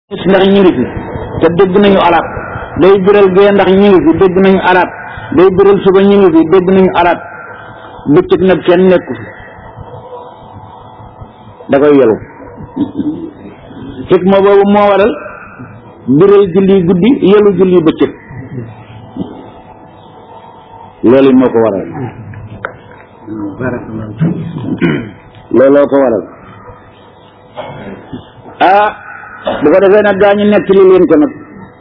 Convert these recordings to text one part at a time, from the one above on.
ndax ñu ngi fi te dégg nañu arab day biral gee ndax ñu ngi fi dégg nañu arab day biral suba ñu ngi fi dégg nañu arab bëccëg nag kenn nekku fi da koy yelu xikma boobu moo waral biral julli guddi yelu julli bëccëg loolu moo ko waral looloo ko waral ah bu ko defee nag gaa ñu nekk li leen ko nag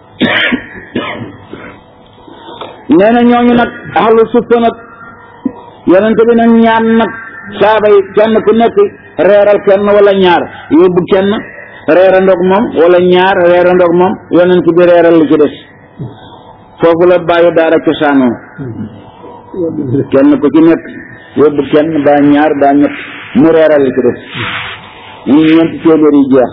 nee na ñooñu nag ahlu suffa nag yonente bi nag ñaan nag saaba yi kenn ku nekk reeral kenn wala ñaar yóbbu kenn reerandoog moom wala ñaar reerandoog moom yonent bi reeral li ci des foofu la bàyyi daara cosaanoo kenn ku ci nekk yóbbu kenn daa ñaar daa ñett mu reeral li ci des ñu ñeenti téeméer yi jeex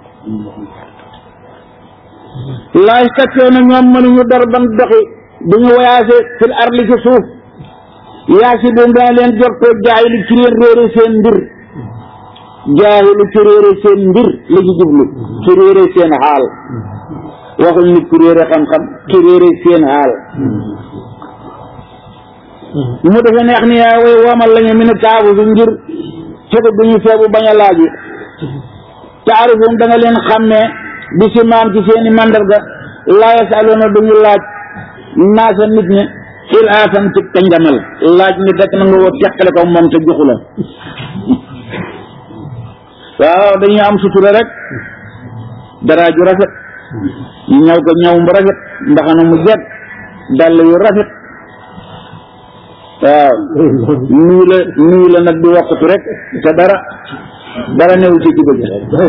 laaj takkee na ñoom mënuñu dor ban doxi duñu voyagé fil arli ci suuf yaa si doon dana leen jortoo jaayilu ci leen réere seen mbir jaayilu ci réere seen mbir la ci jublu ci réere seen xaal waxuñ nit ku réere xam-xam ci réere seen xaal mu defe neex ni yaa way womal lañu mi ne taabu su ngir fekk duñu feebu bañ a laaj taarifum da nga leen xàmmee bi si maam ci seeni mandarga laa yasaluuna duñu laaj naasa nit ñi il aasan ci kanjamal laaj nit rek na nga woo teqale ko moom te joxu la waaw dañuy am sutura rek dara ju rafet ñu ñaw ko ñaw mu rafet mbaxana mu jekk dàll yu rafet waaw nuyu la nuyu la nag di waxtu rek te dara dara newul ci jubal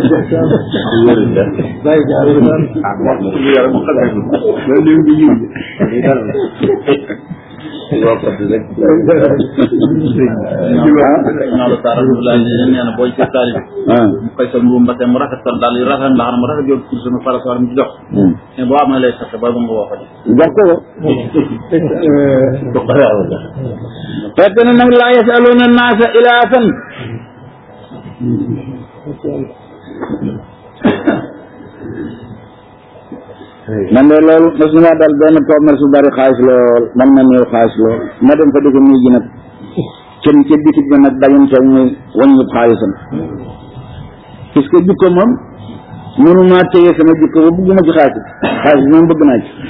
naa la taara Abdoulaye nee na booy ci taali mu koy sol mbubu mbase mu rafet sol daal yu rafet mbaxana mu rafet yow pour sunu parasoir mu ci jox mais boo amee lay sax ba nga woo ko jox ko fekk na nag laa yasaluuna naasa ilaafan man de loolu mas na dal benn commerce bu bari xaalis lool man na néew xaalis lool ma dem fa di ko nuyu ji nag kenn ca bitig bi nag dañu toog muy wàññi xaalisam parce que jikko moom mënuma téye sama jikko ba bëgguma ci xaalis xaalis bi moom bëgg naa ci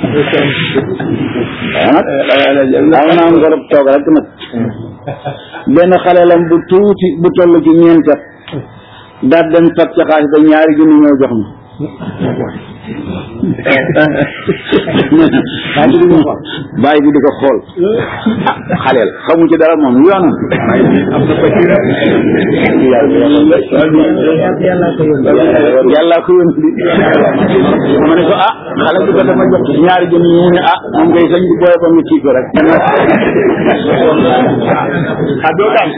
waaw nag am naa ngorob toog rek nag benn xale lam bu tuuti bu toll ci ñeent at daal dem fat ca xaalis ba ñaari junni ñëw jox ma bàyyi bi di ko xool ah xaleel xamu ci dara moom yoonam yàlla ko yónni di ma ne ko ah xale bi ko dama jox ñaari junni ñu ne ah moom ngay sañ bi booye ba mu kii ko rek ah doo daan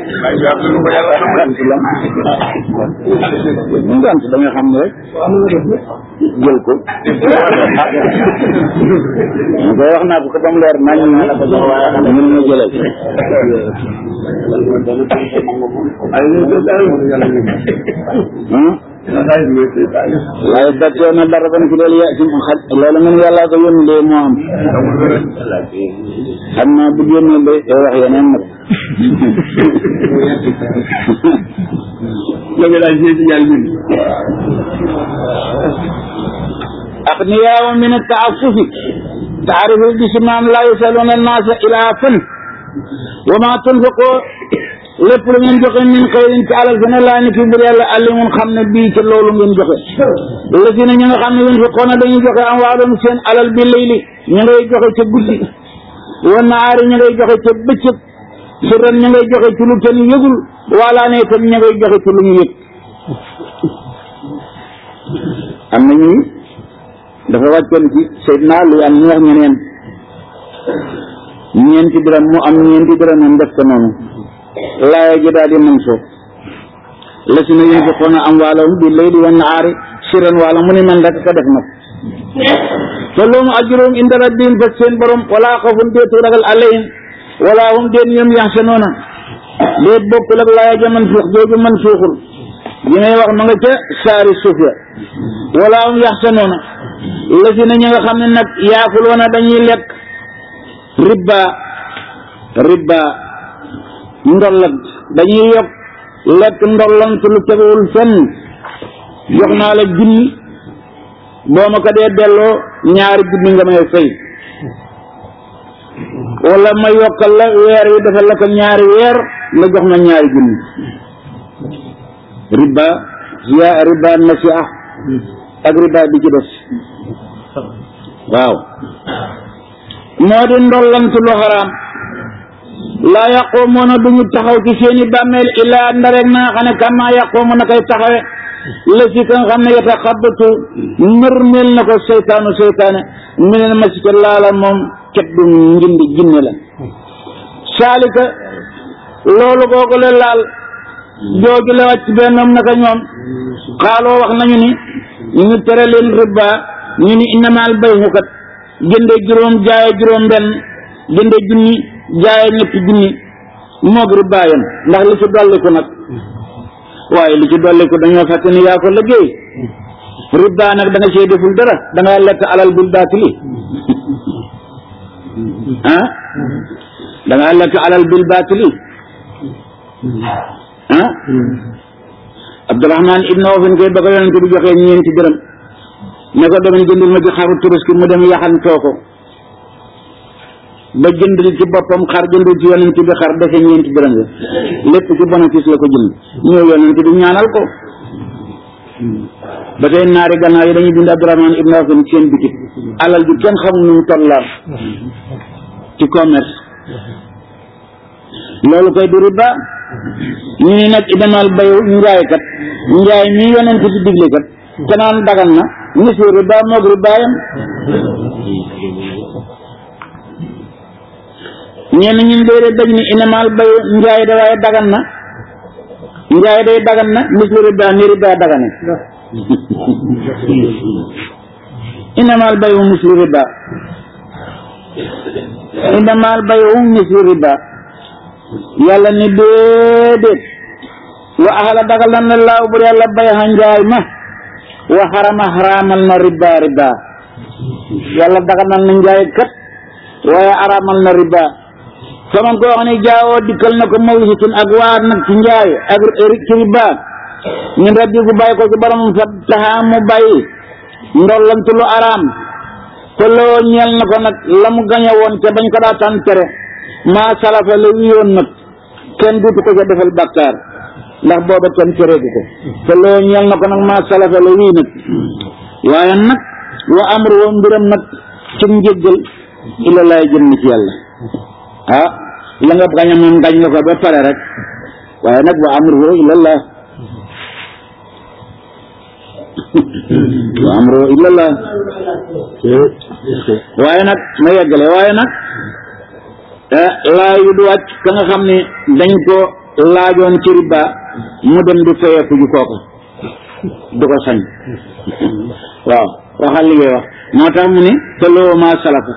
mu ngant da nga xam ne rek jël ko mu koy wax naa ko ko ba mu leer nañ ñu mun na jëlal waaye dattoo na dara ban ci loolu ya ci xa loolu ngeen yàllaa ko yónni de moo am xam naa bu yónnee ba day wax yeneen nag loolu daal ci ci ñaari ñun أغنياء من التعفف تعرف بسمام لا يسألون الناس إلافا وما تنفقوا lépp lu ngeen joxe min xëyrin ci alal gën a laa ni fi mbir yàlla alli mun xam ne bii ci loolu ngeen joxe la si ne ñi nga xam ne yéen fi xoona dañuy joxe am waalum seen alal bi layli ñu ngay joxe ca guddi wa naari ñu ngay joxe ca bëccëg sirran ñu ngay joxe ci lu kenn yëgul wala ne itam ñu ngay joxe ci lu ñu yëg am na ñuy dafa wàccoon ci Seydina lu am ñu wax ñeneen ñeenti dërëm mu am ñeenti dërëm am def ko noonu laaya ji daal di mën soo la si na yunfiquuna amwaalahum bi layli wa nahaari sirran wala mu ni man rek ko def nag te loolu ajruhum inda rabbihim fa seen borom wala xawfun déetu ragal alayhim wala hum déen ñoom yaxsanoona déet bokkul ak laaya ja man suux jooju man suuxul li may wax ma nga ca saari suuf ya wala am yaxsanoona la si na ñi nga xam ne nag yaakuloona dañuy lekk ribba ribba ndollant dañuy yokk lekk ndollant lu tegewul fenn jox naa la junni boo ma ko dee delloo ñaari junni nga may fay wala ma yokkal la weer yi defal la ko ñaari weer nga jox ma ñaari junni riba ya riba nasi'a ak riba bi ci des waaw moo di ndollant lu xaraam laa yaquumuuna duñu taxaw ci seeni bàmmeel illaa ndarek na nga xam ne kama yaquumu na koy taxawe la si ka nga xam ne yataxabbatu nërmeel na ko seytaanu seytaane minel masika laala moom ket du njindi jinne la saalika loolu googu la laal jooju la wàcc bennoom naka ñoom xaaloo wax nañu ni ñu tere leen riba ñu ni innamaal bayhu kat jënde juróom jaaye juróom benn jënde junni jaaye ñetti junni moog riba yam ndax li ci dolliku nag waaye li ci dolliku dañoo fekk ni yaa ko liggéey riba nag da nga see deful dara da nga lekk alal bil baatili ah da nga lekk alal bil baatili ah Abdurahman ibn Awf koy ba ko yonente bi joxee ñeenti dërëm ne ko demal jëndil ma ci xaru tabaski mu dem yaxantoo ko ba jëndil ci boppam xar jëndil ci yonente bi xar defe ñeenti dërëm la lépp ci bénéfice la ko jënd ñëw yonente bi ñaanal ko ba tey naari gannaaw yi dañuy bind Abdurahman ibn Awf seen bitik alal ji kenn xamul nu mu tollaat ci commerce loolu koy du riba ñu ni nag idamal bayu njaay kat njaay mi yonent bi digle kat te naan dagan na misi riba moog ribaayam ñenn ñun déedéet dañ ni inamal bayu njaay da waaye dagan na njaay day dagan na misi riba ni riba dagane inamal bayu misi riba inamal bayu misi riba yàlla ni déedéet wa axala dagal na laaw bur yàlla bay xa njaay ma wa xarama xaraamal na riba riba yàlla dagal na njaay kat waaye araamal na riba fa man koo xam ne jaawoo dikkal na ko mawsitun ak waar nag ci njaay ak ci riba ñun rabbi gu bàyyi ko ci borom fa taxaa mu bàyyi ndollantu lu araam te loo ñeel na ko nag la mu gañe woon te bañ ko daa tan tere maa salafa la wiyoon nag kenn duutu ko ca defal bàkkaar ndax booba kenn tereeku ko te loo ñeel na ko nag maa salafa la wii nag waaye nag wa amru wa mbiram nag ci njëggal ila laay jëm ci yàlla ah la nga gañe moom gañ nga ko ba pare rek waaye nag wa amru ila llah wa amru ila llah waaye nag ma yeggale waaye nag laa yu du wàcc ka nga xam ne dañ ko laajoon ci riba mu dem di fayeeku ju kooka du ko sañ waaw waxal li ngay wax moo tax mu ne te loo ma salafa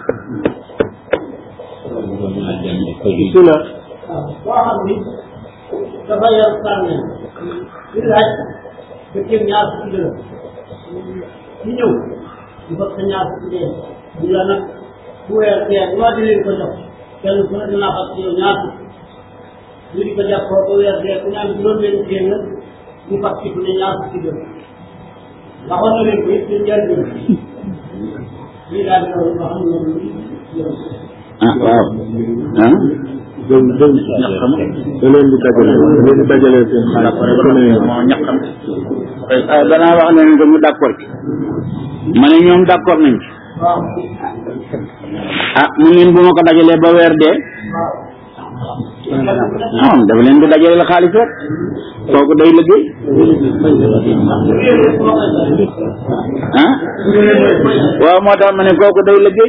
sila boo xam ni dafa yor sànne di laaj ba jëm ñaar fukki dërëm ci ñëw di fab sa ñaar fukki dërëm ñu la nag bu weer weer loo di leen ko jox kenn ku ne dinaa fas yow ñaar fukki ñu di ko jàppoo ba weer weer ku ñaan juróom benn téeméer ñu fas ci ku ne ñaar fukki dërëm waxoon na leen ko it seen njëriñ lii daal di loolu nga xam ne loolu ah waaw ah doon doon da leen di dajale da leen di dajale seen xaalis moo ñaqam ah danaa wax leen ko ñu d'accord ci ma ne ñoom d'accord nañ ci waaw ah mu leen bu ma ko dajalee ba weer dee non dafa leen di dajale xaalis rek kooku day liggéey ah waaw moo tax ma ne kooku day liggéey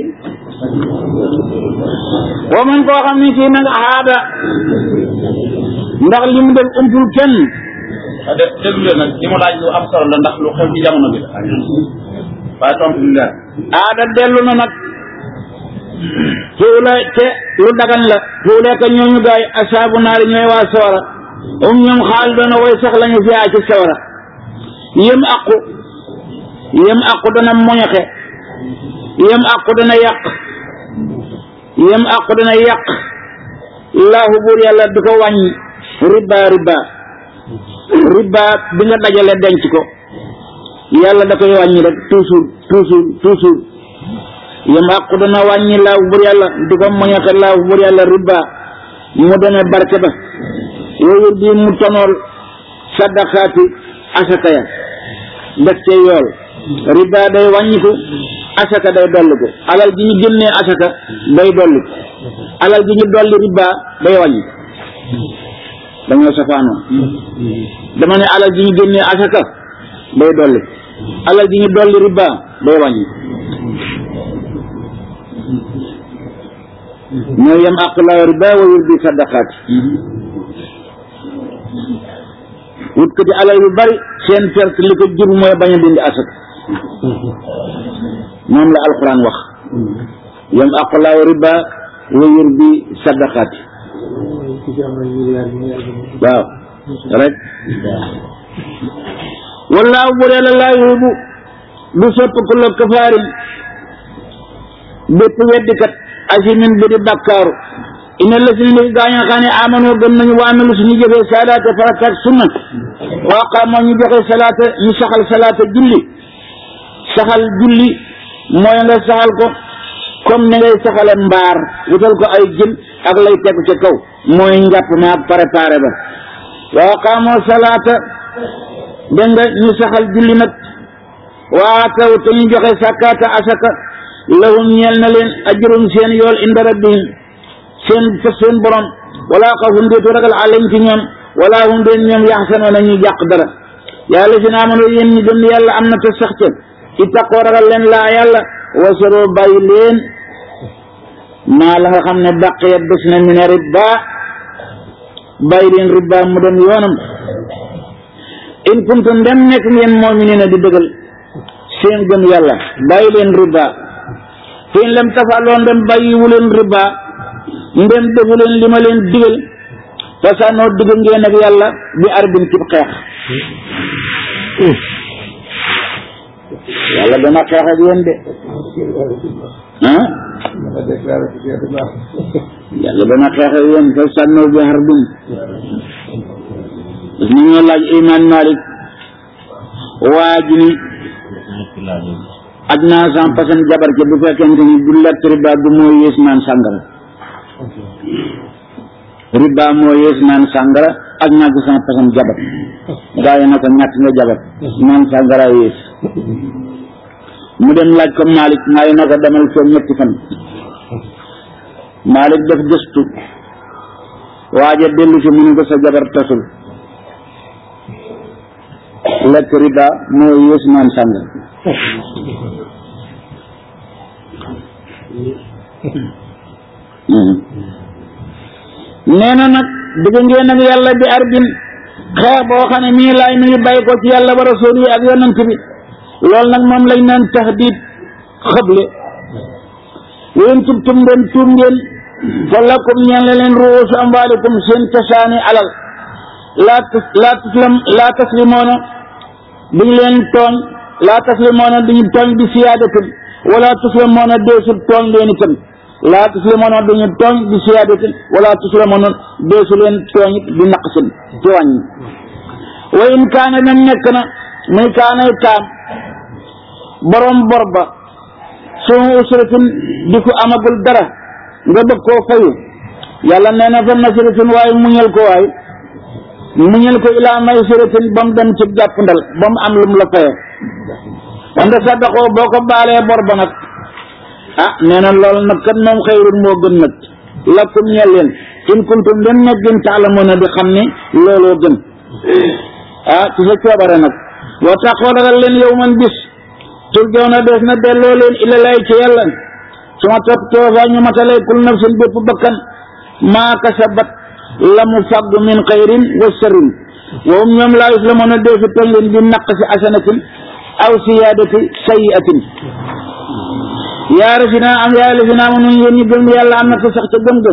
wa man koo xam ne kii nag aada ndax li mu def umpul kenn de déglu leen nag li mu laaj lu am solo la ndax lu xew ci jamono bi waaye tontu lu leer aada dellu na nag fuula te lu dagan la fuulee ka ñooñu gaay asaabu naari ñooy waa soora um ñoom xaal doona way sax lañu fiyaa ci sawara yëm aqu yëm aqu dana moñoxe yëm aqu dana yàq yëm aqu dana yàq laahu buur yàlla du ko wàññi riba riba riba bi nga dajale denc ko yàlla da koy wàññi rek toujours toujours toujours yëm aqu dana wàññi laahu buur yàlla du ko moñoxe laahu buur yàlla riba mu demee barke ba yooyu di mu tonool sadaqaati asaka ya def cee yool riba day wàññiku asaka day dolliku alal ji ñu génnee asaka day dolliku alal ji ñu dolli riba day wàññi dañoo safaanoo dama ne alal ji ñu génnee asaka day dolli alal ji ñu dolli riba day wàññi ñoo yem aqlaa riba wa yurbi sadaqaati wut ko ci alal yu bari seen perte li ko jur mooy bañ a dindi asaka moom la alquran wax yam aqulaaw riba wa yurbi sadaqaati waaw rek wallaahu bu dee la laa yuhibu du sopp ku la kafaarin bépp weddikat asimin bi di bakkaaru ina la si ni gaa ñoo xam ne amanoo gëm nañu waa amilu suñu jëfee salaata farata ak sunna waa qaamoo ñu joxe salaata ñu saxal salaata julli saxal julli mooy nga saxal ko comme ni ngay saxale mbaar wutal ko ay jën ak lay tegu ca kaw mooy njàpp ma ak préparé ba waa qaamoo salaata dégg nga ñu saxal julli nag waa taw te ñu joxe sàkkaata asaka lahum ñeel na leen ajrum seen yool inda rabbihim seen fa seen borom wala xawfun déetu ragal alayhim ci ñoom wala hum deen ñoom yaxsanoona ñuy jàq dara yàlla si naa mënoo yéen ñi gëm yàlla am na te sax ca ittaqoo ragal leen laa yàlla wasaroo bàyyi leen maa la nga xam ne baqiyat des na mi ne riba bàyyi leen riba mu dem yoonam in kuntum dem nekk ngeen mu'minina di dëggal seen gëm yàlla bàyyi leen riba fi in lam tafaloo ndem bàyyiwu leen riba ndem defu leen li ma leen digal fasanoo digg ngeen ak yàlla bi arbin cib xeex yàlla dana xeex ak yéen de ah yàlla dana xeex ak yéen fasanoo bi arbin parce que ñoo laaj iman malik waa ji ni aj naa san pasan jabar ca bu fekkente ni du lekk riba du moo yées naan sàngara riba moo yées naan sàngara ak ñàkk san pasan jabar gaa yi na ko ñàkk nga jabar naan sàngara yées mu dem laaj ko Malick maa yi na ko demal foofu ñetti fan Malick def gëstu waaja dellu si mu ne ko sa jabar tasul lekk riba moo yées naan sàngara nee na nag digg ngeen ak yàlla bi arbin xeex boo xam ne mii laay mi ngi bàyyi ko ci yàlla wa rasul yi ak yonant bi loolu nag moom lañ naan taxdiid xëble ween tubtum ngeen tuub ngeen fa lakum ñeen la leen ruusu amwaalikum seen cosaani alal laa laa taslim laa taslimoona duñ leen tooñ laa taslimoona duñu tooñ bi siyaadatin wala taslimoona deesul tooñ leen itam laa taslimoona duñu tooñ bi siyaadatin wala taslimoona deesu leen tooñ bi naqsin ci wàññi wa in kaana même nekk na muy kaanay kaam borom bor ba suma usratin di ko amagul dara nga bëgg koo fayu yàlla nee na fa nasratin waaye muñal ko waay muñal ko ilaa maysiratin ba mu dem ci jàppandal ba mu am lu mu la faye wante saddaqoo boo ko baalee bor ba nag ah nee na loolu nag kat moom xayrun moo gën nag lakum ñeel leen in kuntum dem nag gën taalamoona di xam ni looloo gën ah ci sa coobare nag wa taqoo ragal leen yow man bis turjaw na des na delloo leen ila lay ci yàlla su ma topp toofa ñu matalay kul nafsin bépp bakkan maa kasabat la mu fàggu min xayrin wa sharrin wa hum ñoom laa yuslamoona deesu toñ leen bi naq si asanatin aw siyaadati sayiatin yaa rasinaa am yaa rasinaa mu nun yéen ñu gëm yàlla am na ko sax ca gëm-gëm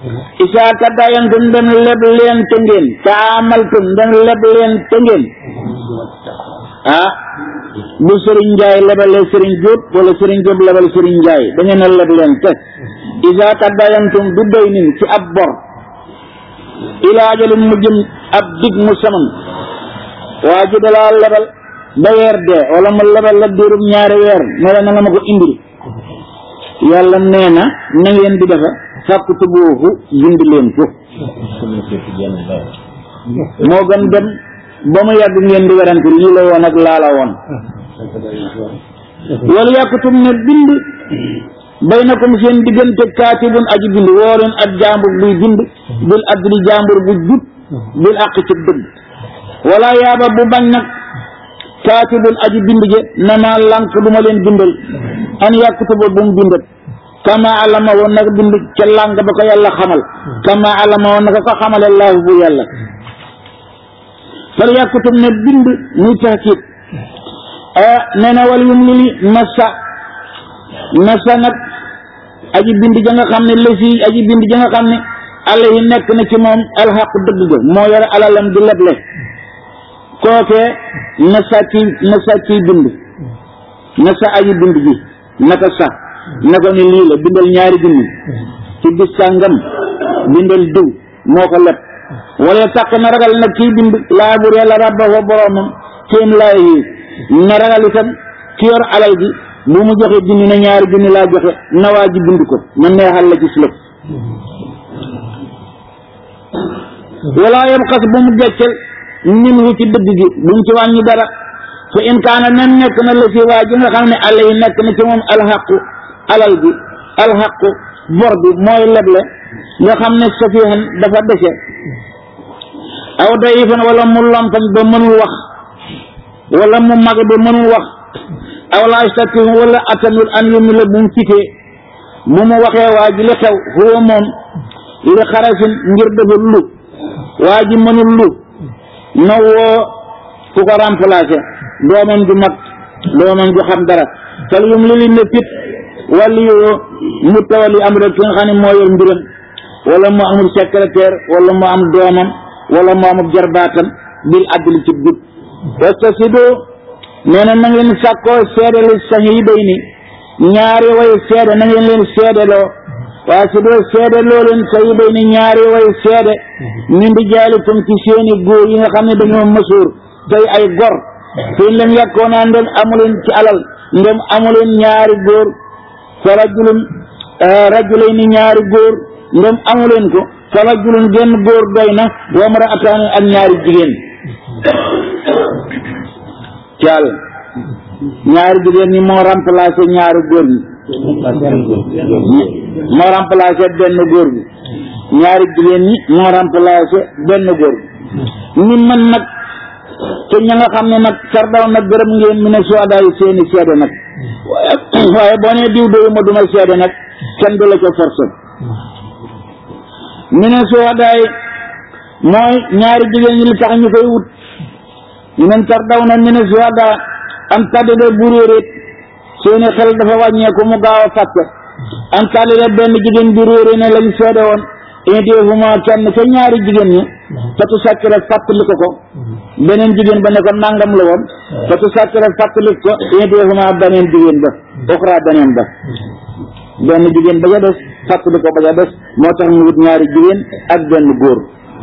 isaa tadaayantum dem leb leen te ngeen taamaltum dem leb leen te ngeen ah bu sëriñ njaay lebalee sëriñ jóob wala sëriñ jóob lebal sëriñ njaay da ngeen a leb leen te isaa tadaayantum du doy nin ci ab bor ilaa ajalin mu jëm ab dig mu saman waa ji dalaa lebal ba weer dee wala mu lebal la diirum ñaari weer ne la na nga ma ko indil yàlla nee na na ngeen di defa fàkk tuboofu bind leen ko moo gën dem ba mu yàgg ngeen di werante lii la woon ak laa la woon wala yàkkutum ne bind baynakum seen diggante kaatibun aji bind woo leen ak jàmbur buy bind bil adli jàmbur bu jub bil àq ci dëgg wala yaaba bu bañ nag kaatibun aji bind je na maa lànk du ma leen bindal an yàkkutuba bu mu bindat kama alama woon naka bind ca làng ba ko yàlla xamal kama alama woon naka ko xamale laahu bu yàlla fal yàkkutub ne bind muy taxkiit nee na wal yum lili nasa nasa nag aji bind ja nga xam ne lësi aji bind ja nga xam ne alayhi nekk na ci moom alxaq dëgg ga moo yore alalam di leble kookee nasa kii nasa kii bind nasa aji bind ji naka sax naka ni lii la bindal ñaari junni ci bis sàngam bindal diw moo ko leb wala taq na ragal nag kii bind laa bur yàlla rabba fa boromam kéem laa yi na ragal itam ki yor alal gi bu mu joxe junni na ñaari junni laa joxe na waa ji bind ko ma neexal la ci silëb wala yam xas bu mu geccel nin wu ci dëgg gi bu mu ci wàññi dara fa in kaana nen nekk na la si waa ji nga xam ne àll yi nekk na ci moom alxaqu alal bi alxaqu bor bi mooy leble nga xam ne safihan dafa dese aw dayifan wala mu lompañ ba mënul wax wala mu mag ba mënul wax aw laa yastatihu wala atanul an yumi la bu mu fitee bu mu waxee waa ji li xew huwa moom li xarasin ngir dafa lu waa ji mënul lu na woo ku ko remplacé doomam ju mag doomam ju xam dara fal yum li li ne fit wàllu yoo mu tawali am rek ki nga xam ne moo yor mbiram wala mu amul secrétaire wala mu am doomam wala mu amul jarbaatam bil adli ci jub wastasido nee na na ngeen sàkkoo seedelu sahiidayni ñaari way seede na ngeen leen seedeloo waa si doo seede loo leen sahiidayni ñaari way seede min di jaalikum ci seeni góor yi nga xam ne dañoo mësuur tey ay gor fi lam yàkkoonaa ndem amuleen ci alal ndem amuleen ñaari góor fa rajulun rajulayni ñaari góor ndem amuleen ko fa rajulun genn góor doy na wa mraataani ak ñaari jigéen ci àll ñaari jigéen ñi moo remplacé ñaari góor ñi moo remplacé benn góor bi ñaari jigéen ñi moo remplacé benn góor bi ñi man nag te ña nga xam ne nag sardaw nag gërëm ngeen mi ne suwadaa yi seeni seede nag waaye waaye boo nee diw doyu ma duma seede nag kenn du la ko forcé mi ne suwadaa yi mooy ñaari jigéen ñi li tax ñu koy wut ñu ne sardaw na mi ne suwadaa am tàddade bu réeréet seeni xel dafa wàññeeku mu gaaw a fàtte am tàddade benn jigéen bi réeré ne lañ seede woon indéefuma kenn ca ñaari jigéen ñi fatu sàkk rek fàttali ko ko beneen jigéen ba ne ko nangam la woon fatu sàkk rek fàttali ko indéefuma beneen jigéen ba oxra beneen ba benn jigéen ba ca des fàttali ko ba ca des moo tax ñu wut ñaari jigéen ak benn góor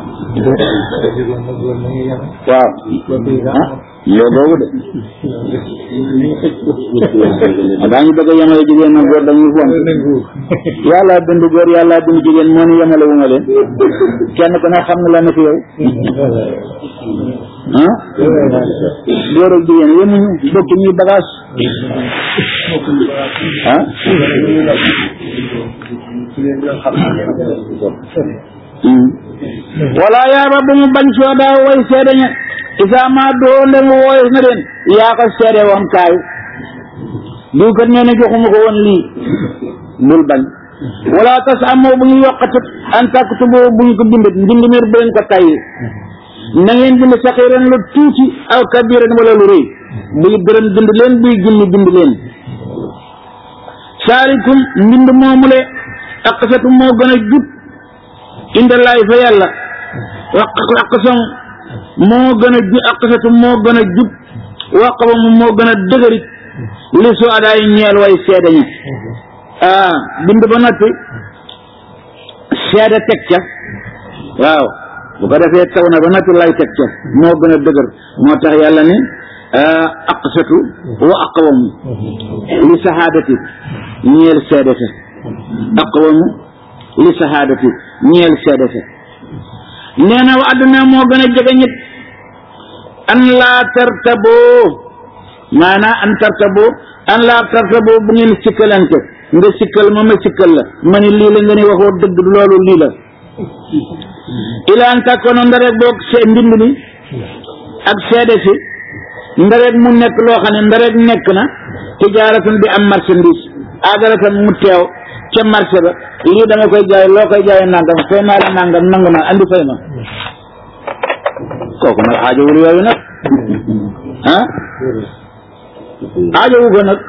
waaw ah yow boobu de daañu bëgg a yemale jigéen ak góor dañuy fon yàlla bind góor yàlla bind jigéen moo ñu yemale wu ma leen kenn ku ne xam nga la ne fi yow ah góor ak jigéen yemuñu bokk ñuy bagage ah wala yaaba bu mu bañ soo daa way seede ña isaa ma doo ndem wooyes na leen yaa ko seede woon kaay diw kat nee na joxuma ko woon lii bul bañ wala tas amoo bu ñu yokkatut an taktubu bu ñu ko bindat mbind mir bu leen ko tayyi na ngeen bind saxiiran lu tuuti aw kabiran wala lu rëy buy dërëm bind leen buy junni bind leen saalikum mbind moomule aqsatu moo gën a jub indallaay fa yàlla waq aqsam moo gën a ju aqsatu moo gën a jub waqaba mu moo gën a dëgërit li su adaay ñeel way seede ñi ah bind ba noppi seede teg ca waaw bu ko defee taw na ba noppi lay teg ca moo gën a dëgër moo tax yàlla ni aqsatu wa aqwamu li sahaadati ñeel seede sa aqwamu li sahaadati ñeel seede sa nee na wa àdduna moo gën a jege ñit an laa tartaboo maanaa an tartaboo an laa tartaboo bu ngeen sikkalante nga sikkal ma ma sikkal la ma ni lii la nga ni waxoo dëgg loolu lii la ilaan takkono ndarek boog see mbind mi ak seede si ndarek mu nekk loo xam ne ndarek nekk na tijaaratan bi am marchandise agaratan mu teew ca marché ba lii dama koy jaay loo koy jaay nangam fay naa la nangam nangu naa andi fay ma kooku nag aajowul yooyu nag ah aajowu ko nag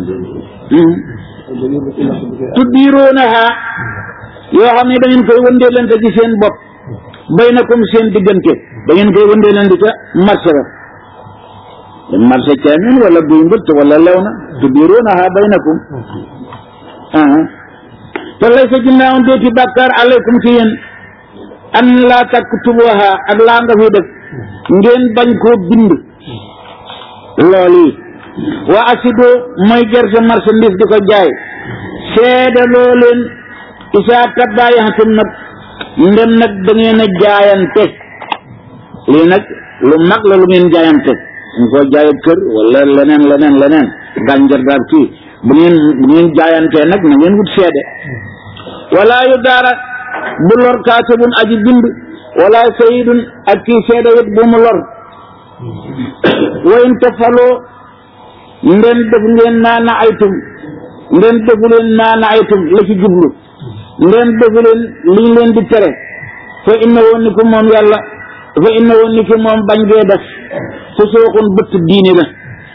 tuddiiroonaha yoo xam ne da ngeen koy wëndeelante ci seen bopp baynakum seen diggante da ngeen koy wëndeelante ca marché ba marché caamin wala buy mbëtt wala lew na tuddiiroonaha baynakum ah te lay sa ginnaaw deeti bàkkaar aleykum ci yéen an laa taktubuha ak laa nga fi def ngeen bañ koo bind lool yi waa asido mooy gerte marchandise di ko jaay seedaloo leen isaa tabbaayaxatum nag ndem nag da ngeen a jaayante lii nag lu mag la lu ngeen jaayante ñu ko jaay kër wala leneen leneen leneen gànjar daal kii bu ngeen bu ngeen jaayantee nag na ngeen wut seede wala yu daara bu lor kaatibun aji bind wala sayidun ak kii seede wit bu mu lor wayin tafaloo ndem def ngeen naa na aytum ndem defu leen naa na aytum la ci jublu ndem defu leen liñ leen di tere fa inna woon ni ko moom yàlla fa inna woon ni ko moom bañ gee def fu sooxun bëtt diine la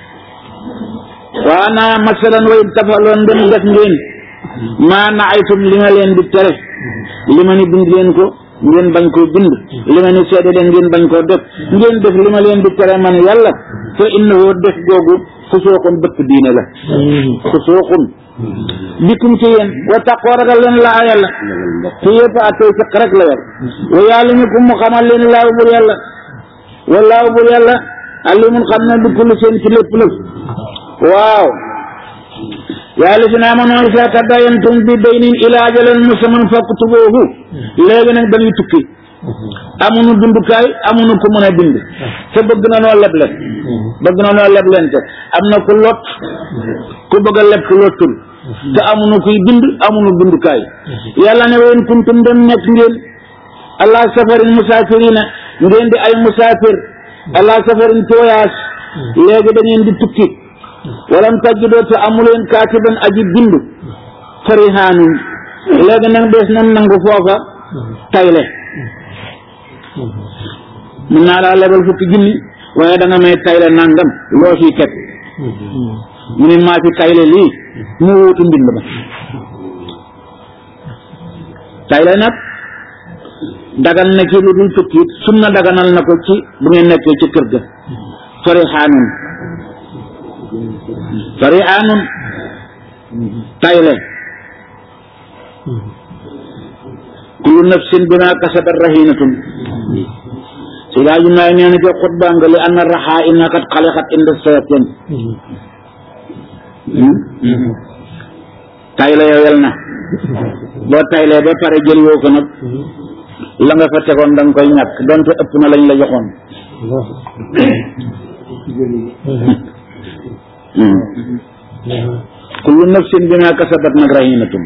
waa naa masalan wayin tafaloo ndem def ngeen maa na aytum li ma leen di tere li ma ni bind leen ko ngeen bañ koo bind li ma ni seede leen ngeen bañ koo def ngeen def li ma leen di tere man yàlla fa innahu def googu fusooxun bëtt diine la fusooxun bikum ci yéen wa taqoo ragal leen laa yàlla ci yëpp a tey fiq rek la yor wa yàlla ñu ko mu xamal leen laaw bur yàlla wallaahu bur yàlla alimun xam na du kulli seen ci lépp lëf waaw yaa lazina aamanu izaa tadaayantum bi daynin ilaa ajalin musamman faktubuuhu léegi nag dañuy tukki amuñu bindukaay amuñu ku mën a bind te bëgg na noo leble bëgg na noo leblente am na ku lot ku bëgg a leb ku lottul te amuñu kuy bind amuñu bindukaay yàlla ne woon kuntum dem nekk ngeen allah safarin musaafirina ngeen di ay musaafir allah safarin tooyaas léegi da ngeen di tukki walam tajidoo te amuleen kaatiban aji bind farihaanun léegi nag des na nangu foofa tayle mun naa laa lebal fukki junni waaye da nga may tayle nangam loo fi teg mu ne maa fi tayle lii mu wuutu mbind ba tayle nag dagan na ci lu dul tukki sunna daganal na ko ci bu ngeen nekkee ci kër ga farihaanun farihaanun tayle kullu nafsin bima kasabat rahinatun si daa ji maay nee na ca xutba nga li anna raxaa inna kat xalixat inda sayatin tayle yowel na boo taylee ba pare jël woo ko nag la nga fa tegoon da nga koy ñàkk donte ëpp na lañ la joxoon kullu nafsin bima kasabat nag rahinatun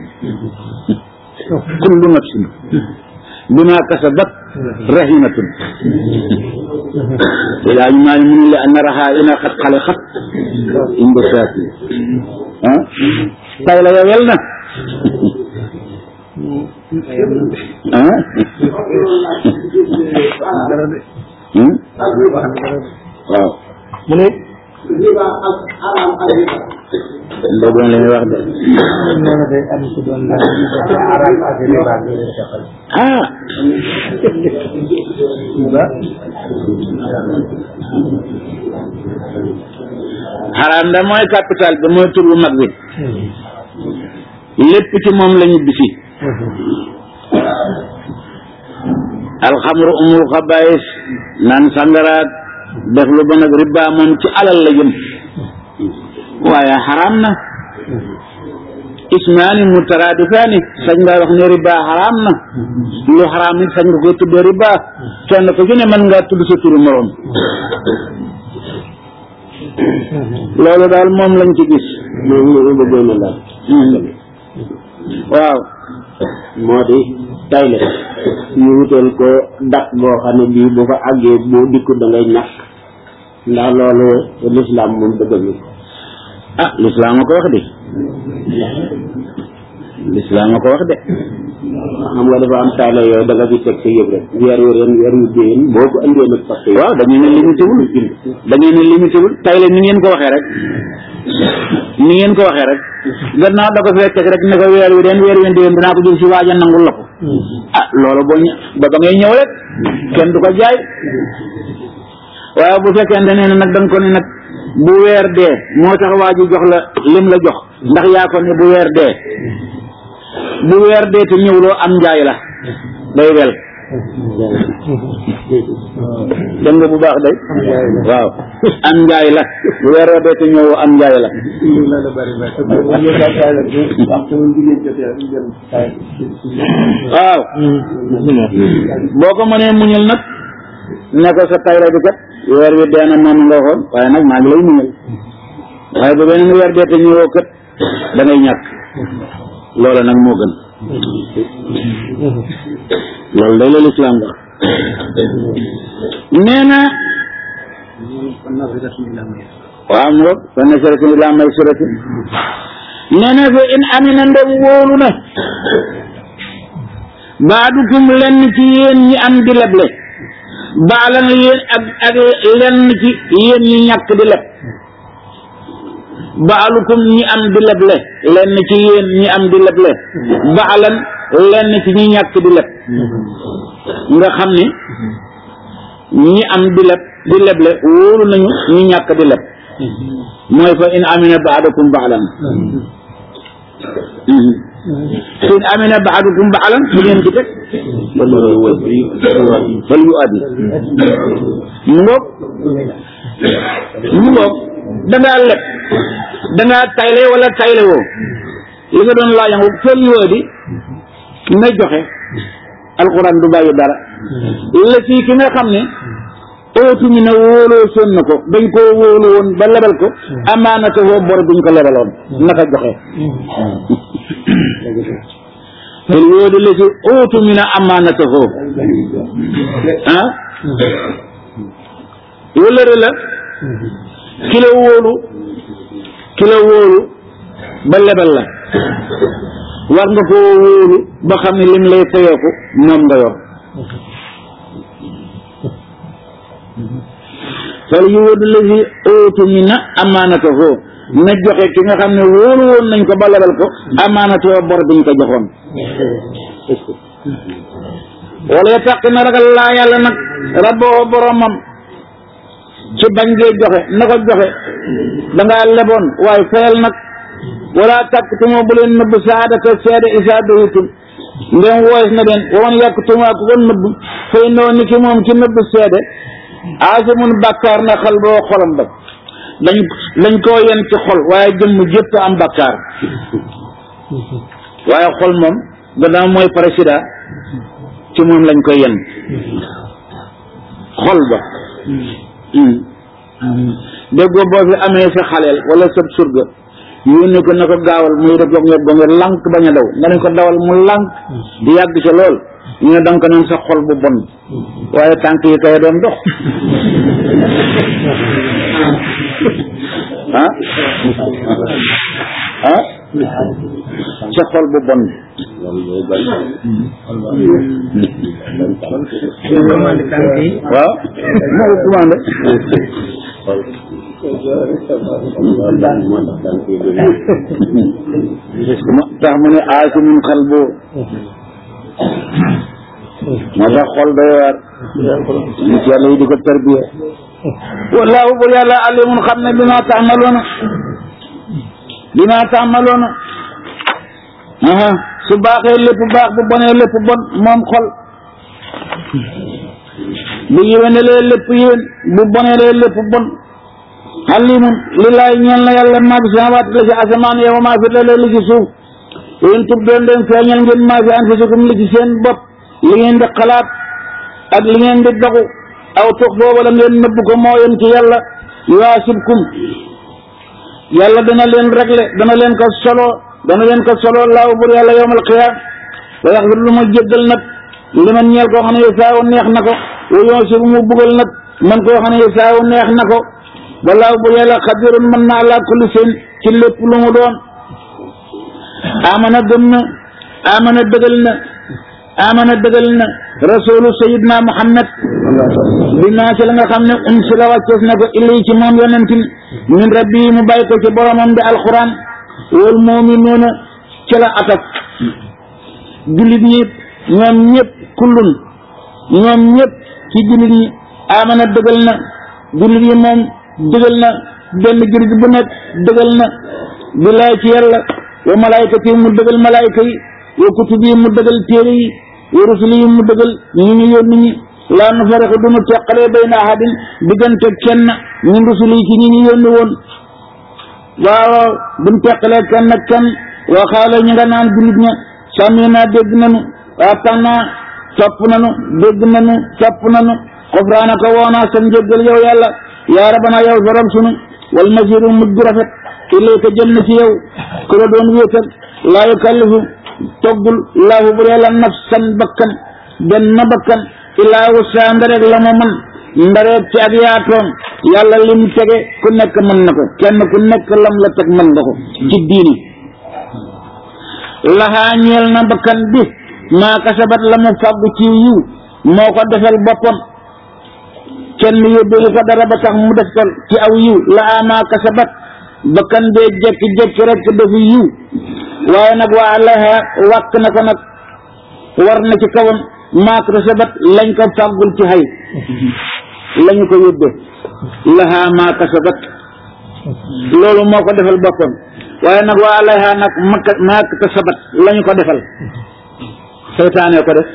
kullu nafsin bima kasabat rahinatun ilaa ñu maa mun li anna raha ina xat xale xat inde saati ah tay la yowel na ah waaw mu ne riba ak haram ak riba déggoon li muy wax de nee na day am ku doon laaj ci arab ak riba bi leen defal ah riba xaraam da mooy capital bi mooy tur bu mag bi lépp ci moom la ñu bisi alxamru umul xabaayis naan sangaraat def lu bon ak riba moom ci alal la jëm waaye xaraam na ismaani mutaraadifaani sañ nga wax ne riba xaraam na lu xaraam it sañ nga koy tuddee riba kenn ko ci ne mën ngaa tudd sa turu moroom loolu daal moom lañ ci gis moom la ñu bëggoon a laaj waaw moo di tayle ñu wutal ko dat boo xam ne bii bu ko àggee boo dikkut da ngay ñàkk ndax loolu lislaam moom dëggal ko ah lislaam a ko wax de lislaam a ko wax de xam nga dafa am tayle yooyu da nga fi teg sa yëpp rek weer yu ren weer yu déen boo ko andee nag parce que waaw dañu ne limité wul dañu ne limité wul tay la ni ngeen ko waxee rek ni ngeen ko waxee rek gannaaw da ko fee teg rek ne ko weer wi den weer wi déwén dinaa ko jël si waaja nangul la ko ah loolu boo ñë- ba ba ngay ñëw rek kenn du ko jaay waaye bu fekkente ne nag da nga ko ne nag bu weer dee moo tax waa ji jox la lim la jox ndax yaa ko ne bu weer dee bu weer dee te ñëwloo am njaay la day wel dégg nga bu baax day waaw am njaay la bu weer dee te ñëwoo am njaay la loolu bari bari bu ñu gàttaay la waxtu bu jigéen jotee rek jël tay waaw boo ko mënee muñal nag ne ko sa tay la bi kat weer wi dee na moom nga waxoon waaye nag maa ngi lay muñal waaye bu beneen weer dee te ñëwoo kat da ngay ñàkk loola nag moo gën loolu day la lislaam wax nee na waaw mu ngoog fa nasaratin ilaa maysaratin nee na fa in amina ndem wóolu na baadukum lenn ci yéen ñi am di leble baalan yéen ak ak lenn ci yéen ñi ñàkk di leb baalukum ñi am di leble lenn ci yéen ñi am di leble baalan lenn ci ñi ñàkk di leb nga xam ni ñi am di leb di leble wóolu nañu ñi ñàkk di leb mooy fa in amina baadukum baalan fa in amina baadukum baalan bu ngeen ci teg fal yu addi mu ngoog mu ngoog da ngaa leb da ngaa tayle wala tayle woo li nga doon laajangu fal yu addi na joxe alxuraan du bàyyi dara la ci ki nga xam ne ootu ñu ne wóoloo son na ko dañ koo wóolu woon ba lebal ko amaanata woo bor buñ ko lebaloon naka joxe fal yu addi la ci ootu ñu ne amaanata woo ah wëllëre la ki la wóolu ki la wóolu ba lebal la war nga koo wóolu ba xam ne lim lay fayeeku moom nga yor fal yu wëdd la si ootu mi na amaanatahu na joxe ki nga xam ne wóolu woon nañ ko ba lebal ko amaanatahu bor biñ ko joxoon wala ya tàq na ragal laa yàlla nag rabboo boromam ci bañ ngee joxe na ko joxe da ngaa leboon waaye fayal nag wala tàkk tumoo bu leen nëbb saadata seede isaa doyitum ndem woos na leen waman yàkk tumaa ku ko nëbb fay noo ni ki moom ci nëbb seede aasimun bàkkaar na xal boo xolam ba dañ dañ koo yen ci xol waaye jëmm jëpp am bàkkaar waaye xol moom gannaaw mooy président ci moom lañ koy yen xol ba déggoo boo fi amee sa xaleel wala sa surga yónni ko na ko gaawal muy def gonge gonge lànk bañ a daw nga ne ko dawal mu lànk di yàgg ca lool ñu ne danga ko naan sa xol bu bon waaye tànk yi kay doon dox ah ah sa xol bu bon waaw moo ko commandé moo tax daan koy dégg tax mu ne aasimun xalbu moo tax xol doy waar nit yàlla yi di ko tarbiya wallaahu bur yàlla alimun xam ne bi ma taamaloona bi ma taamaloona aha su baaxee lépp baax bu bonee lépp bon moom xol bu yéwénelee lépp yéwén bu boneelee lépp bon alimun lillaay ñeel na yàlla maa fi samawaat la ci asamaan yow maa fi la li ci suuf yéen tub doon den feeñal ngeen maa fi anfusikum li ci seen bopp li ngeen di xalaat ak li ngeen di dogu aw tux boobu la ngeen nëbb ko moo yem ci yàlla yuwaasibkum yàlla dana leen réglé dana leen ko solo dana leen ko solo laaw bur yàlla yowmal qiyaam wa yaxfir lu ma jéggal nag li man ñeel koo xam ne saawu neex na ko wa yoosibu mu bugal nag man koo xam ne saawu neex na ko walaaw bur yàlla xadirun mën na ala kulli seen ci lépp lu mu doon amana gëm na amana dëgal na amana dëgal na rasulu sayidna muhammad bi maa ci la nga xam ne um si la wàccees na ko ilay ci moom yonentin min rabbi mu bàyyi ko ci boromam di alquran wal muminuuna ci la atak jullit ñi ñoom ñëpp kullun ñoom ñëpp ci jullit ñi amana dëgal na jullit yi moom dëgal na benn jullit bu nekk dëgal na billaay ci yàlla wa malaaykat yi mu dëgal malaayka yi wa kutub yi mu dëgal téere yi wa rusul yi mu dëgal ñi ñu yónni ñi laa nu fariqu du nu teqalee bayna ahadin diggante kenn ñun rusul yi ci ñi ñu yónni woon waaw duñ teqalee kenn ak kenn waa xaale ñu nga naan jullit ña sàmmi naa dégg nanu waa tànnaa topp nanu dégg nanu topp nanu xofraanaka woonaa sa njéggal yow yàlla yaa rabana yow borom sunu wal masiru mujj rafet ilayka jëm na ci yow ku la doon wéetal laa yukallifu toggul laahu bu yàlla nafsan bakkan benn bakkan illaa wusaa ndarek la mu mën ndareet ci ak yaatoom yàlla lim tege ku nekk mën na ko kenn ku nekk lam la teg mën nga ko ci diini laxaa ñeel na bakkan bi maa kasabat la mu fàggu ci yiw moo ko defal boppam kenn yóbbeelu ko dara ba tax mu def ko ci aw yiw laxaa maa kasabat bakkan bee jekki-jekki rek dafa yiw waaye nag waa laha wàkk na ko nag war na ci kawam maa kasabat lañ ko fàggul ci xay lañu ko yóbbe laha maa kasabat loolu moo ko defal boppam waaye nag waa laha nag maka maa kasabat lañu ko defal seytaane ko def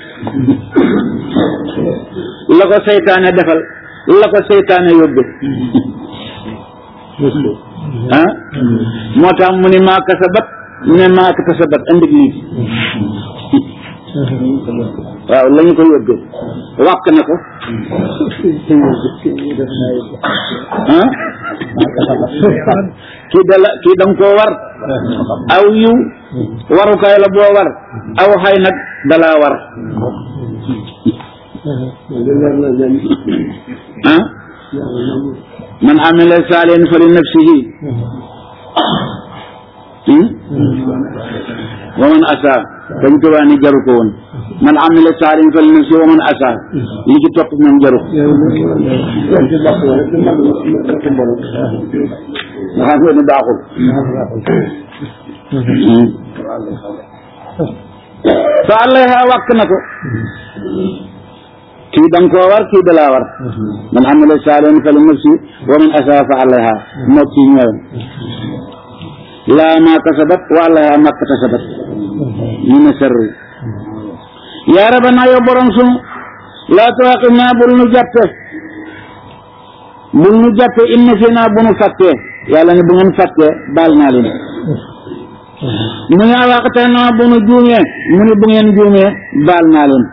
la ko seytaane defal la ko seytaane yóbbe ah moo tax mu ni maa kasabat ne maa kasabat indi lii waaw la ñu ko yóbbee wàq na ko ah kii dala kii da nga koo war aw yiw warukaay la boo war aw xay nag dalaa war ah man amila saalihan fa li nafsihi wa man asa dañ ko waa ni jaru ko woon man amila saalihan fa li nafsihi wa man asa li ci topp moom jaru ko nga xam ne baaxul fa alayha wàkk na ko kii da nga koo war kii da laa war man amila saalihan fa li nafsi wa man asaa fa alayha moo kii ñëwoon laa maa kasabat wa alayha maa kasabat ñu ne sarri yaa rabbana yow borom sunu laa tuwaqifnaa bul nu jàppe bul nu jàppe inna fi naa bu nu fàttee yàlla ne bu ngeen fàttee baal naa leen mu ne awaqate naa bu nu juumee mu ne bu ngeen juumee baal naa leen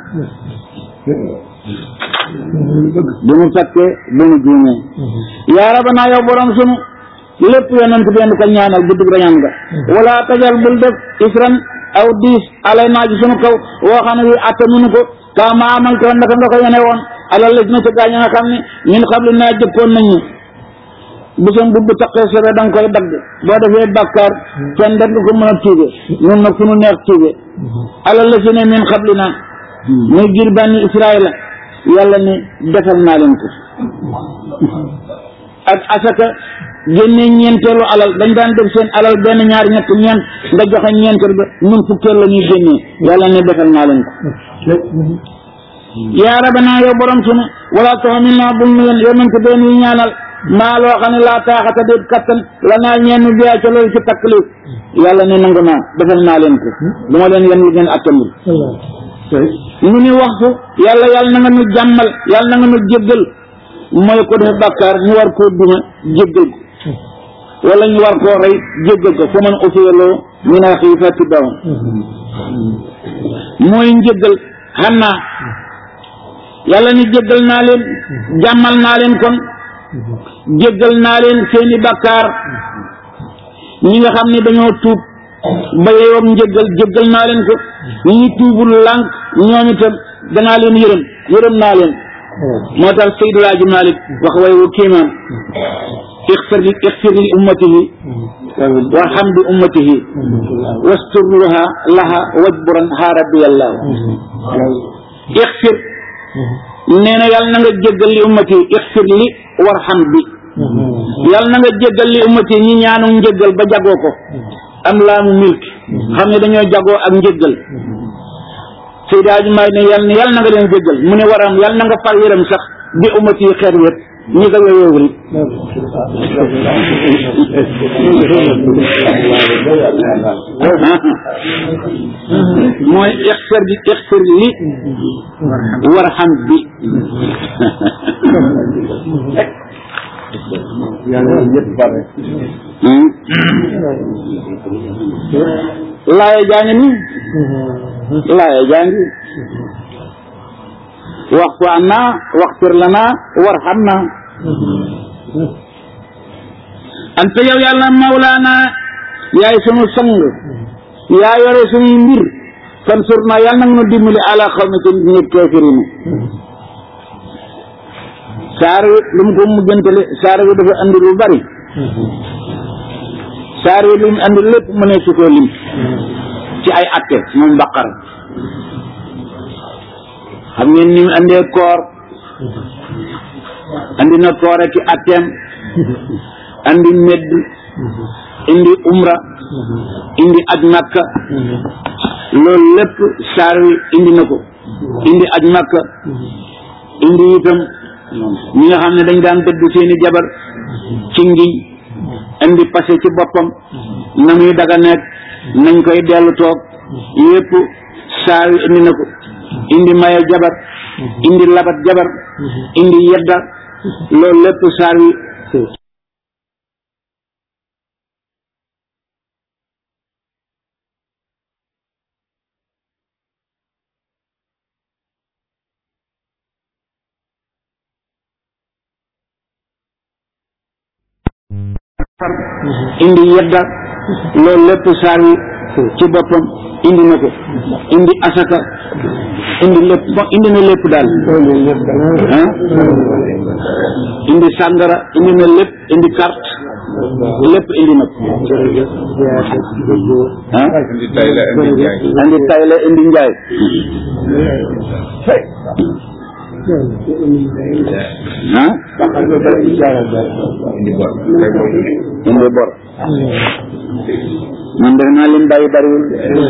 bu mu fàttee bu mu juumee yaa rabbana yow borom sunu lépp yonent benn ko ñaanal guddug rañaan nga wala tajal bul def isran aw diis alay naa ci sunu kaw woo xam ne wi atta nunu ko kaa ma amal ko naka nga ko yene woon alal la na ca gaañ nga xam ne ñun xam li naa jëkkoon nañu bisam bu bu taqee sobe da nga koy dagg boo defee bàkkaar kenn da nga ko mën a tuube ñun nag fu nu neex tuube alal la si ne min xam li naa muy jir bànni israila yàlla ni defal naa leen ko ak asaka génne ñeenteelu alal dañ daan def seen alal benn ñaar ñett ñeent nga joxe ñeenteel ba ñun fukkeel la ñuy génnee yàlla ne defal naa leen ko yaa rabanaa yow borom sunu wala taxamil naa bul nu yonent benn yi ñaanal maa loo xam ne laa taaxata déet kattan la naa ñenn biyaa ca loolu ci taklif yàlla ne nangu naa defal naa leen ko du ma leen yen lu ngeen attanul mu ni waxtu yàlla yàlla na nga nu jàmmal yàlla na nga nu jéggal mooy ko def bàkkaar ñu war koo duma jéggal ko wala ñu war koo rey jéggal ko fa man usiyaloo min axii fattibahu mooy njéggal xam naa yàlla ni jéggal naa leen jàmmal naa leen kon jéggal naa leen seeni bàkkaar ñi nga xam ne dañoo tuub ba yeyoom njéggal jéggal naa leen ko ñi tuubul lànk ñoom itam danaa leen yërëm yërëm naa leen moo tax Seydou Laaji Malik wax way wu kéemaan ixfir li ixfir li ummatihi warham bi ummatihi wastur laha laha wajburan ha rabbi yàlla ixfir nee na yàlla na nga jéggal li ummati ixfir li warham bi yàlla na nga jéggal li ummati ñi ñaanu njéggal ba jagoo ko am laamu milk xam ne dañoo jagoo ak njéggal Seydi Hadji Malick ne yàlla ne yàlla na nga leen jéggal mu ne waram yàlla na nga far yërëm sax bi ummati yi xeet wét ñi ko yoyoowul mooy ixfir bi ixfir li warham bi laaya jaa ngi nii laaya jaa ngi waxtu anna waxtir lana warhamna anta yow yàlla mawlaana yaay sunu sang yaa yore sunuy mbir fan sur na yàlla nag nu dimbali ala xaw ma ci nit kaafiriin saar wi lu mu ko mujjantale saar wi dafa andi lu bari saar wi lu mu andi lépp mu ne su koo lim ci ay atte moom baqara xam ngeen ni mu andee koor andi na koor ak i atteem andi medd indi umra indi aj makka loolu lépp saar wi indi na ko indi aj makka indi itam ñi nga xam ne dañ daan dëdd seeni jabar ci ngiñ indi passé ci boppam na muy daga nekk nañ koy dellu toog yépp saar wi indi na ko indi maye jabar indi labat jabar indi yedda loolu lépp saar wi indi yedda loolu lépp saar wi ci boppam indi na ko indi asaka indi lépp bon indi na lépp daal ah indi sàngara indi na lépp indi carte lépp indi na ko ah indi tay la indi jaay indi tay la indi njaay ah indi bor kay moom indi bor man def naa lim bàyyi bariwul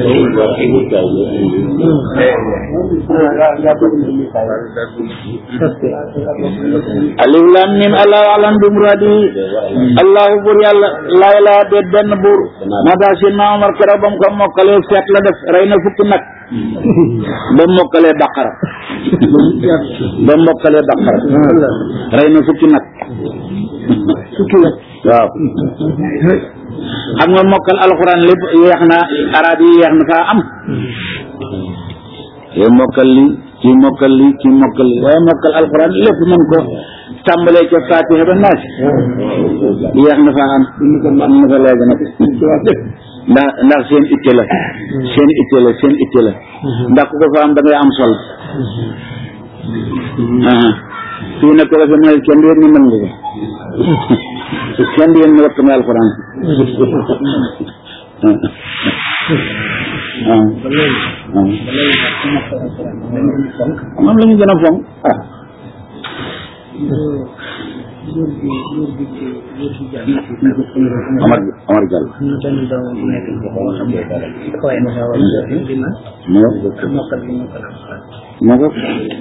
alif lam mim allahu alam bi muradi allahu bur yàlla laa ilaa déet benn buur moo tax si na Omar keroog ba mu ko mokkalee seet la def rey na fukki nag ba mokkalee baqara ba mokkalee baqara rey na fukki nag fukki nag waaw xam nga mokkal alxuraan lépp yeex na arab yi yeex na faa am yow mokkal li kii mokkal li kii mokkal li waaye mokkal alxuraan lépp mën ko tàmbalee ca fatiha ba naas yeex na faa am am na fa léegi nag ndax ndax seen itte la seen itte la seen itte la ndax ku ko fa am da ngay am sol fii nag ko defee mooy kenn du yéen ni mën nga ko kenn du yéen ni wattu nga alxuraan waaw moom la ñu gën a fonk ah Omar Omar Diallo moo moo ko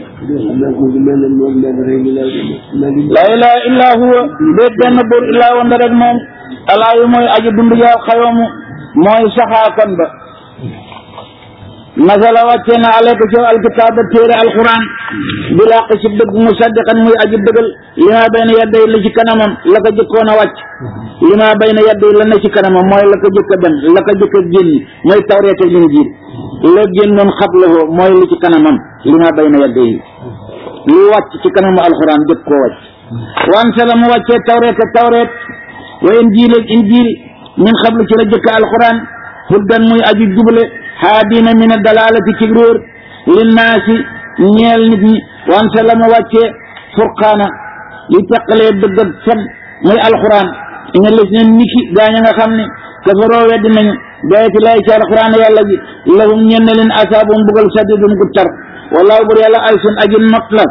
la ilaha illa huwa déet benn buur illaa wanda rek moom alaayu mooy aji dund yaa xayoomu mooy saxaakan ba nasala wàccee na alayka ci alkitaaba téere alquran bi laq ci dëgg musaddiqan muy aji dëggal li ma bayna yadday la ci kanamam la ko jëkkoon a wàcc li ma bayna yadday la ne ci kanamam mooy la ko jëkk a dem la ko jëkk a génn mooy tawreet ak linjiil la génnoon xablahu mooy li ci kanamam li ma bayna yadday lu wàcc ci kanamu alquran jëkk koo wàcc wan sala mu wàccee tawreet ak tawreet wa injiil ak injiil min xablu ci la jëkk alquran huddan muy aji jubale haadina min a dalalati ci réer linnaasi ñeel nit ñi wante la ma wàccee furqaana li teqalee dëgg ak fen muy alquran ina les ne niki gaañ a nga xam ne kafaroo weddi nañu bayati lay ci alquran yàlla gi lahum ñenn leen asaabum bugal sadidun gu tar wallahu bur yàlla ay sun aji not la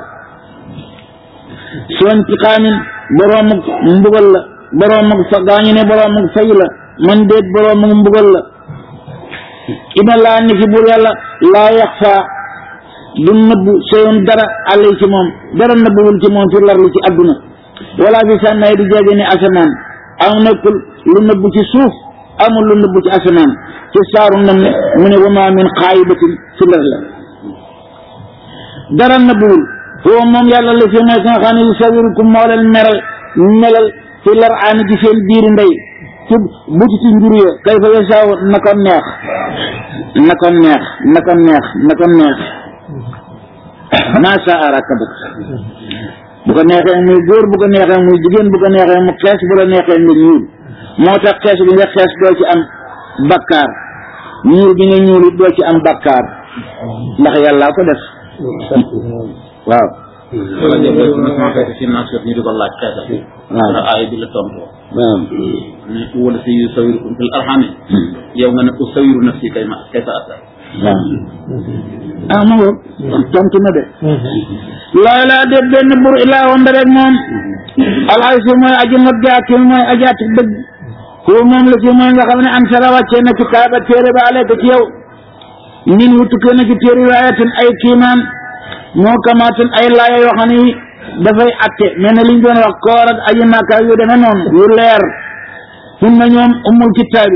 soo intiqaamin boroomuk mbugal la boroomuk fa gaañu ne boroomuk fay la man déet boroomuk mbugal la ina laa ni ki buur yàlla laa yaxfa du nëbbu seyoon dara àll ci moom dara nëbbuwul ci moom fi larli ci adduna wala fi sànnaay di jege ni asamaan am nekkul lu nëbbu ci suuf amul lu nëbbu ci asamaan ci saaru nam ne mu ne wa ma min xaayibatin fi lar la dara nëbbuwul foo moom yàlla la fi mooy nga xam ne yu sawirukum moo leen meral melal fi lar aani ci seen biiri ndey ci buti ci njur ya kay fa yasaaw na ko neex na ko neex na ko neex na ko neex maa saa rakabak bu ko neexee muy góor bu ko neexee muy jigéen bu ko neexee mu xees bu la neexee nga ñuul moo tax xees bi nga xees doo ci am bakkaar ñuul bi nga ñuul it doo ci am bakkaar ndax yàllaa ko def waaw wala jëf na sama fekk si naas ñu di ko laaj xeetal waaw ndax aaya bi la tontu waaw ne wala si yusawirukum fil arhami yow nga ne usawiru nafsi kay ma kay sa ata waaw ah ma ngoog tontu na de laa laa de benn bur ilaa wanda rek moom alxaysu mooy aji not jaakim mooy ajaati dëgg ko moom la ci mooy nga xam ne an sara wàccee na ci kaaba téere ba aleyka ci yow nin wu tukkee na ci téere waayatin ay kiimaan moo kamaatin ay laaya yoo xam ne dafay atte mel ne liñ doon wax koor ak aji màkka yu demee noonu yu leer hun na ñoom umul kitaabi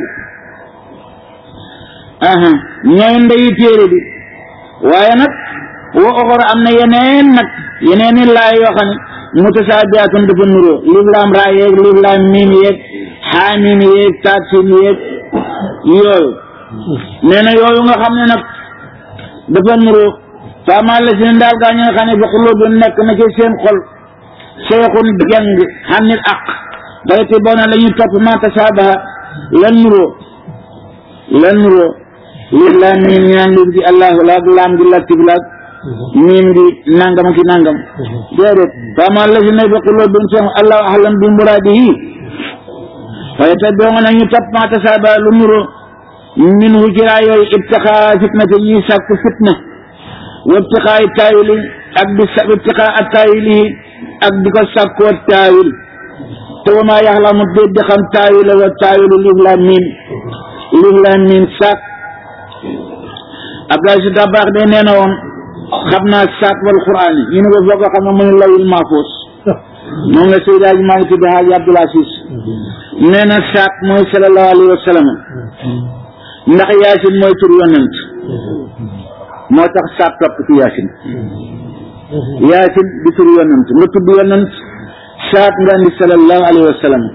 aha ñooy ndeyi téere bi waaye nag wa oxor am na yeneen nag yeneen i laay yoo xam ne mutasaabihatun dafa nuroo liif laam raa yeeg liif laam miim yeeg xaamim yeeg taatsin yeeg yooyu nee na yooyu nga xam ne nag dafa nuroo faamaa la si ne daal gaa ñi nga xam ne fa xuloo bi nekk na ci seen xol seexun jàng xannil aq bayti boo na la ñuy topp ma tasaabaha lan nuroo lan nuroo liif laam miim ñaan liif gi allahu laag laam gi latif laag miim gi nangam ki nangam déedéet faamaa la si ne fa xuloo bi seen allahu ahlam bi muraadihi waaye te boo nga ñu topp ma tasaabaha lu nuroo min hu ci raa yooyu ibtixaa fitnate ñuy sàkku fitna wa ibtixaa taawili ak di sa ibtixaa ak taawili ak di ko sàkkoo taawil te wa maa yaxlamu déet di xam taawila wa taawilu liif laam miim liif laam miim saak Abdoulaye Si Dabaax de nee na woon xam naa saak wal quraan yi ñu ne ko foo ko xam ne mu ne lawil mahfuus moom la Seydi Hadji Malick tudd Hadji Abdoul Aziz nee na saak mooy sallallahu alayhi wa sallam ndax yaasin mooy tur yonent moo tax saak topp ci yaasin yaasin di tur yonent nga tudd yonent saak nga andi sallallahu alayhi wa sallam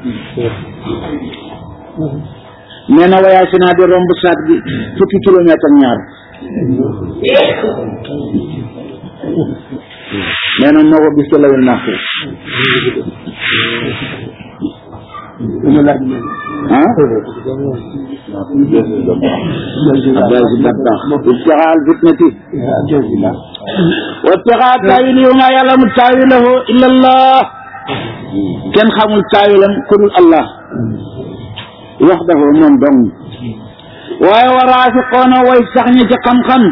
nee na wa yaasinaa di romb saak bi fukki kilomètre ak ñaar nee na moo ko gis ci lawil mahfuus ah Abdoulaye Si Dabaax ibtixaal fitnati wa ibtixaa taawili wa maa ya'lamu taawilahu illa Allah kenn xamul taawilam ku dul Allah waxdahu moom dong waaye wa raasiqoona way sax ña ci xam-xam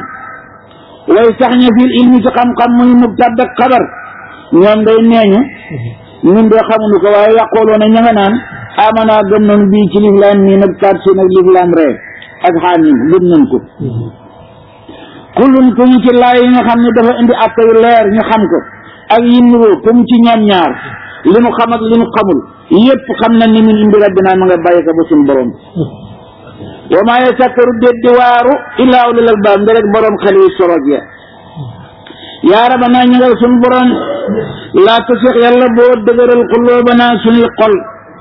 way sax ña fil ilmi ci xam-xam muy mubtada ak xabar ñoom day neeñu ñun de xamuñu ko waaye yàqooloo na ña nga naan amana gëm nañu bii ci lislaam nii nag kat si nag lislaam ree ak xaamin gëm nañ ko kullun ku mu ci laay yi nga xam ne dafa indi atte yu leer ñu xam ko ak yi nuroo ku mu ci ñoom ñaar li nu xam ak li nu xamul yépp xam na ni min indi rabbina ma nga bàyyi ko ba suñu borom wa maa yasakkaru déet di waaru illaa ulul albaab nga rek borom xel yi sorog ya yaa rabanaa ñu nga suñu borom laa tusix yàlla boo dëgëral xuloobanaa suñuy xol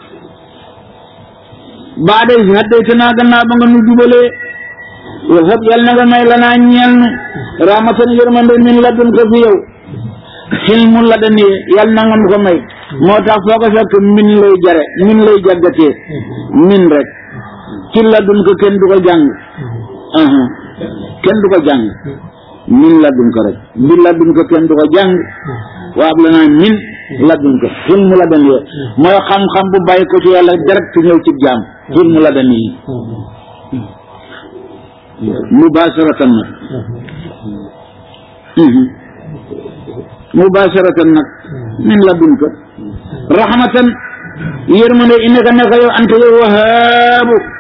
baada is haddaytanaa gannaaw ba nga nu jubalee wahab yàlla na nga may lanaa ñeel nu rahmatan yërmande min ladun ko fi yow xilmu la dani yàlla na nga nu ko may moo tax foo ko fekk min lay jare min lay jaggatee min rek ci ladun ko kenn du ko jàng aha kenn du ko jàng min ladun ko rek bi ladun ko kenn du ko jàng waa ab la naa min ladun ko xilmu la dani mooy xam-xam bu bàyyi ko ci yàlla direct ñëw ci jaam xilmu la dani mubasharatan nag mubasharatan nag min ladunka rahmatan yërmande innaka naka yow anta yow wahaabu